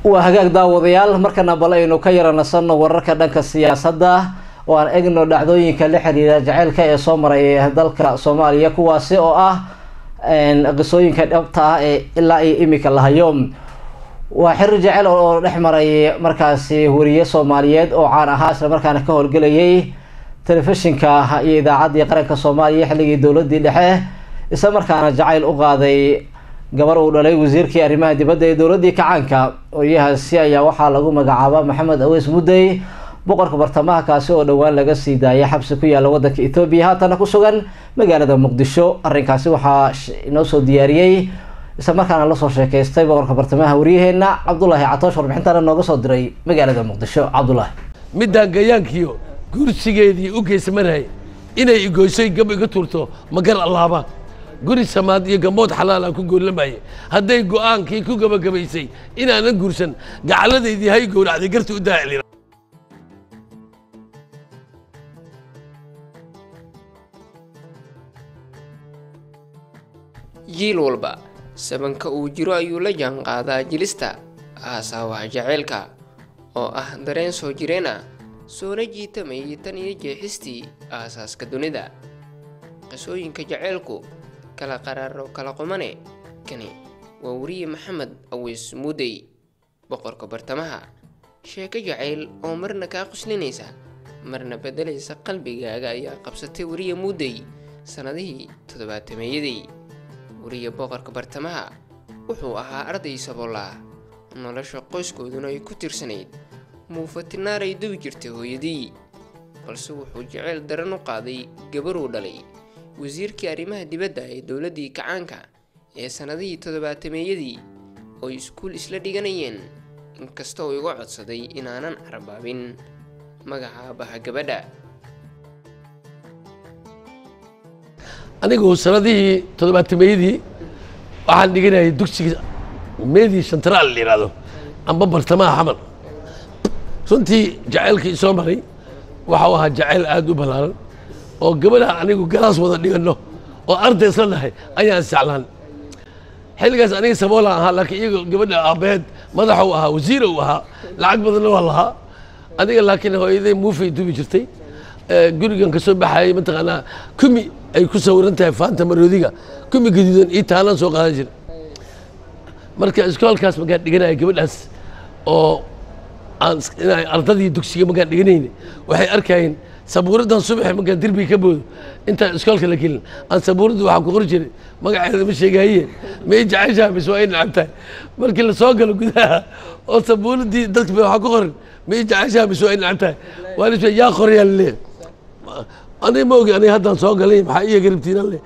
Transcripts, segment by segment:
waa hagaag daawadayaal markana bal aynu ka yara nasanno wararka dhanka siyaasadda oo aan egno dhacdooyinka la xiriira jaceylka ee soo maray dalka soomaaliya kuwaasi oo ah qisooyinka dhabta ah ee ilaa iyo imika la hayo waa xiriir jaceyl oo dhex maray markaasi wariye soomaaliyeed oo caan ahaa isla markaana ka howlgelayay telefishinka iyo idaacaddii qaranka soomaaliya xilligii dowladii dhexe isla markaana jacayl u qaaday gabar uu dhalay wasiirkii arrimaha dibadda ee dowladii kacaanka oyahaasi ayaa waxaa lagu magacaaba maxamed aweys mudey boqorka bartamaha kaasi oo dhowaan laga sii daayay xabsi ku yaalla wadanka etoobiya haatana ku sugan magaalada muqdisho arrinkaasi waxaa inoo soo diyaariyey isla markaana lasoo sheekaystay boqorka bartamaha waryaheena cabdulaahi catoosh warbixintana nooga soo diray magaalada muqdisho cabdulaahi middaan gayaankiyo gursigeedii u geysmarhay inay igoysoy gab iga tuurto magar allaabaan guri samaad iyo gambood xalaal aan ku goolamaye hadday go'aankii ku gabagabaysay inaanan guursan gacalladaydii hay gowracday garta u daacilina jiil walba sabanka uu jiro ayuu la jaanqaadaa jilista aasaawaha jaceylka oo ah dareen soo jireen ah soona jiitamayay tan iyo jeexistii aasaaska dunida qisooyinka jaceylku kala qaraaro kala qumane kani waa weriye maxamed aweys muudey boqorka bartamaha sheeko jacayl oo marna kaa quslinaysa marna beddelaysa qalbigaaga ayaa qabsatay weriye muudey sannadihii toddobaatameeyadii weriye boqorka bartamaha wuxuu ahaa arday saboolaa nolosha qoyskooduna ay ku tirsanayd muufatinaaray dubi jirtay hooyadii balse wuxuu jaceyl daran u qaaday gabaruu dhalay wasiirkii arrimaha dibadda ee dowladdii kacaanka ee sannadihii toddobaatameeyadii ooy iskuul isla dhiganayeen inkasta oo iga codsaday inaanan carbaabin magaca aabbaha gabadha anigu sanadihii toddobaatameeyadii waxaan dhiganayay dugsiga meedii shantaraal la yidhahdo amba bartamaha xamal runtii jacaylkii soo maray waxau ahaa jacayl aada u ballaaran oo gabadhaan anigu galaas wada dhiganno oo arday isla nahay ayaan isjeclaan xilligaas aniga saboolaan ahaa laakiin iyaga gabadha aabbaheed madaxuu ahaa wasiir uu ahaa lacag badanna waa lahaa aniga laakiin hooyaday muufay dubi jirtay gurigan ka soo baxayay mataqaanaa kumi ay ku sawiran tahay faanta maroodiga kumi gaduudan ii taalan soo qaadan jira marka iskoolkaas markaan dhiganaya gabadhaas oo aan inay ardadii dugsiga markaan dhiganayna waxay arkayeen sabuuraddan subaxi markaan derbiga ka boodo intaan iskoolka la gelin aan sabuuradda waxaan ku qori jiray magaceeda ma sheegaye may jeceshaha mise waa ay nacab tahay markii la soo galo gudaha oo sabuuraddii dadka waxaa ku qoran may jeceshaha mise waa ay nacab tahay waa la yaa qorayaa laleeyahay aniga ma ogi aniga haddaan soo galay maxaa iya garabtiina le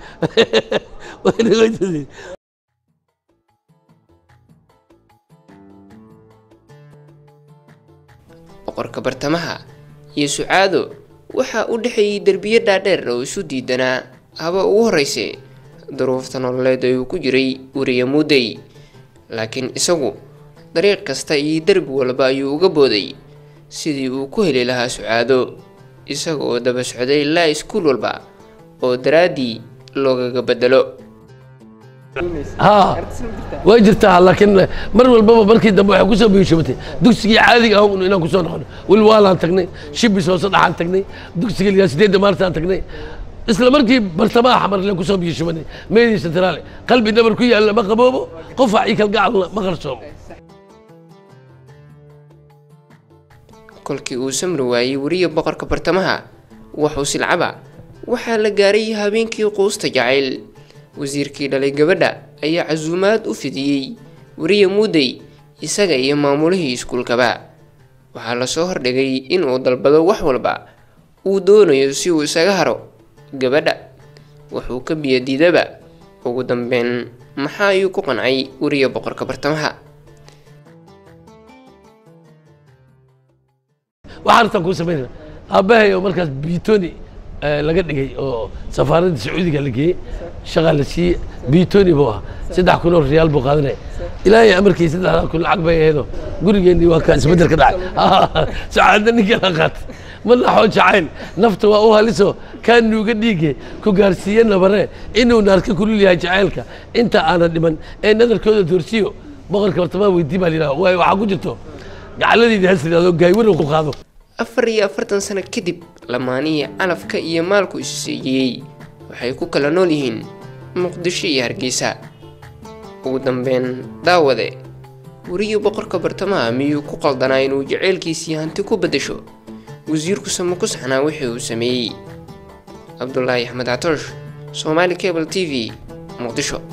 boqorka bartamaha iyo sucaado waxaa u dhexeeyey derbiyo dhaadheer oo isu diidanaa haba ugu horreyse duruufta nololeed ee uu ku jiray weriye muudey laakiin isagu dariiq kasta iyo derbi walba ayuu uga booday sidii uu ku heli lahaa sucaado isaga oo daba socday ilaa iskuul walba oo daraaddii loogaga bedelo haa way jirtaa laakiin mar walbaba markii dambe waxay kusoo biishabatay dugsigii caadiga ah un inaan kusoo noqono wilwaalaan tagnay shibis hoose dhaxaan tagnay dugsiga ligaa sideedda maartaan tagnay isla markii bartamaha xamarle kusoo biishabanay meedii centraale qalbi nabar ku yaalla ma qaboobo qofac iyo kalgacalna ma qarsoomo kolkii uu samri waayey weriye boqorka bartamaha waxuu silcaba waxaa la gaaray habeenkii quusta jacayl wasiirkii dhalay gabadha ayaa casuumaad u fidiyey weriye muudey isaga iyo maamulihii iskuulkaba waxaa lasoo hordhigay inuu dalbado wax walba uu doonayo si uu isaga haro gabadha wuxuu ka biyadiidaba ugu dambeyn maxaa ayuu ku qancay weriye boqorka bartamaha waxaan artaan kuu samaynayna aabbahay oo markaas biitoni laga dhigay oo safaaradda sacuudiga la geeyey shaqaa la siiyey biitoni buu ahaa saddex kun oo riyaal buu qaadanaya ilaahay amarkii saddexdaa kun lacag bay ahaydoo gurigeennii waa ka isbeddel ka dhacay sacaadda ninka la qaatay ma naxoo jacayl nafta waa u haliso kaa nuuga dhiige ku gaarsiiye nabare inuu naarka kulul yahay jacaylka inta aanan dhiman ee nadarkooda doorsiyo boqorka bartamaha weydii baa layidhaha waay waxaa ku jirto gacaladeydii has yidhahdo gaaywaran ku qaado afar iyo afartan sano kadib lamaanihii calafka iyo maalku isu seejiyey waxay ku kala nool yihiin muqdisho iyo hargeysa ugu dambeyn daawade weriyo boqorka bartamaha miyuu ku qaldanaa inuu jaceylkiisii hanti ku beddesho wasiirku ma ku saxnaa wixii uu sameeyey cabdulaahi axmed catoosh soomaali cable t v muqdisho